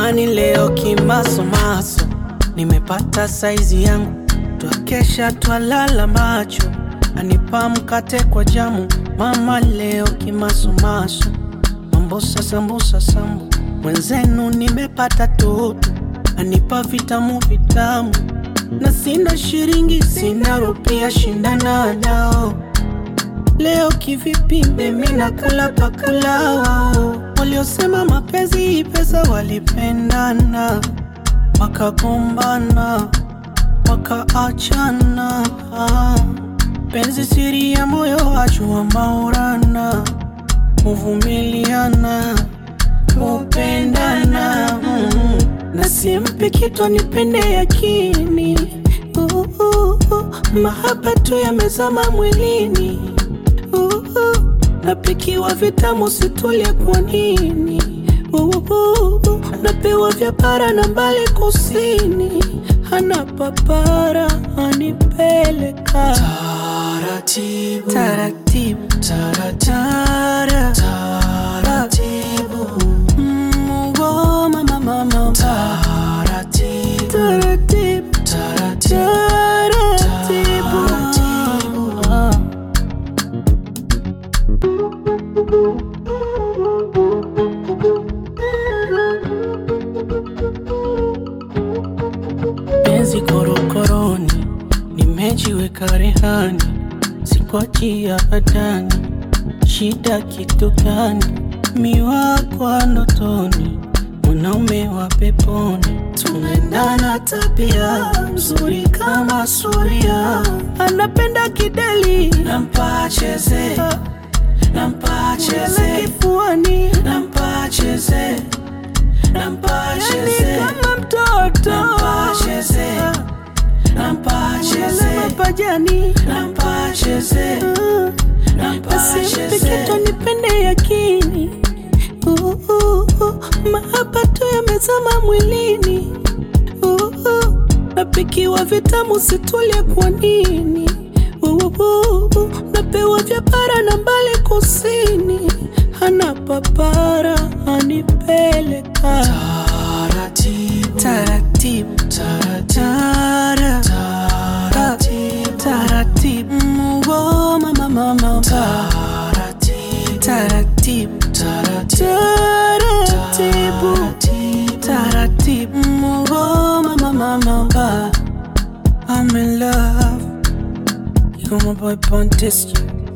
Jamani, leo kimasomaso nimepata saizi yangu, twakesha twalala macho, anipa mkate kwa jamu. Mama leo kimasomaso, mambosa sambusa sambu, mwenzenu nimepata toto, anipa vitamu vitamu, na sina shiringi sina rupia, shindana nao Leo kivipi mimi nakula pakula wao Waliosema mapenzi pesa walipendana Wakagombana Wakaachana Penzi siri ya moyo wajua maurana Kuvumiliana Kupendana mm. Na simpi kitu nipende yakini uh, uh, uh. Mahaba tu yamezama mwilini Uhu, napikiwa vitamu situlie kwa nini? Uhu, napewa vya bara na mbali kusini, hana papara anipeleka Taratibu, taratibu taratibu, taratibu, Mm, oh, mama, mama, taratibu, taratibu taratibu, taratibu Ah. penzi korokoroni, nimejiweka rehani, sikwachia badani, shida kitu gani? Miwa kwa ndotoni, mwanaume wa peponi, tunaendana tabia nzuri kama suria, anapenda kideli, nampa cheze, nampa cheze cheze, kifuani, nampa cheze, nampa yani cheze, kama mtoto, nampa cheze, nampa Mwele cheze, mapajani nampa cheze, nampa Asimpe cheze. kitu nipende yakini Uh, uh, uh, mahaba tu yamezama mwilini Uh, uh, napikiwa vitamu situlie kwa nini Uh, uh, uh, napewa vya bara na mbali kusini hana papara anipeleka Taratibu, taratibu taratibu, tara taratibu, taratibu Mm, oh, mama mama taratibu, taratibu taratibu, taratibu taratibu Mungu mama mama I'm in love You got my boy Pontis